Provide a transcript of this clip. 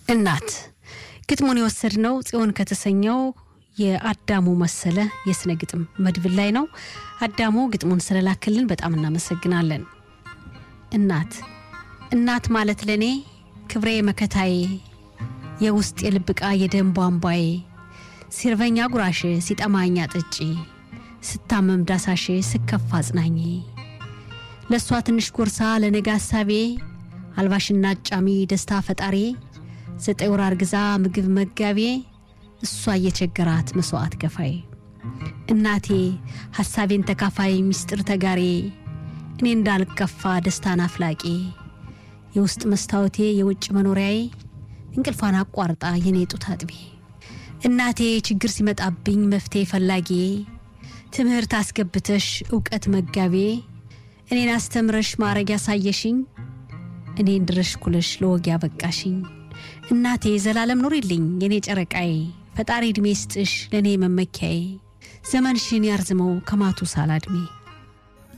እናት ግጥሙን የወሰድነው ጽዮን ከተሰኘው የአዳሙ መሰለ የስነ ግጥም መድብል ላይ ነው። አዳሙ ግጥሙን ስለላክልን በጣም እናመሰግናለን። እናት እናት ማለት ለእኔ ክብሬ መከታዬ፣ የውስጥ የልብ ዕቃ የደም ቧንቧዬ፣ ሲርበኛ ጉራሼ፣ ሲጠማኛ ጠጪ፣ ስታመም ዳሳሼ፣ ስከፋ አጽናኜ፣ ለእሷ ትንሽ ጎርሳ ለነገ ሀሳቤ፣ አልባሽና አጫሚ ደስታ ፈጣሪ፣ ዘጠኝ ወር አርግዛ ምግብ መጋቤ፣ እሷ እየቸገራት መስዋዕት ከፋይ፣ እናቴ ሐሳቤን ተካፋይ ሚስጥር ተጋሬ፣ እኔ እንዳልከፋ ደስታን አፍላቂ፣ የውስጥ መስታወቴ የውጭ መኖሪያዬ፣ እንቅልፏን አቋርጣ የኔ ጡት አጥቢ፣ እናቴ ችግር ሲመጣብኝ መፍትሄ ፈላጊ፣ ትምህርት አስገብተሽ እውቀት መጋቤ፣ እኔን አስተምረሽ ማዕረግ ያሳየሽኝ፣ እኔን ድረሽ ኩለሽ ለወግ ያበቃሽኝ፣ እናቴ ዘላለም ኑሪልኝ የኔ ጨረቃዬ፣ ፈጣሪ ዕድሜ ስጥሽ ለእኔ መመኪያዬ፣ ዘመንሽን ያርዝመው ከማቱ ሳላ ዕድሜ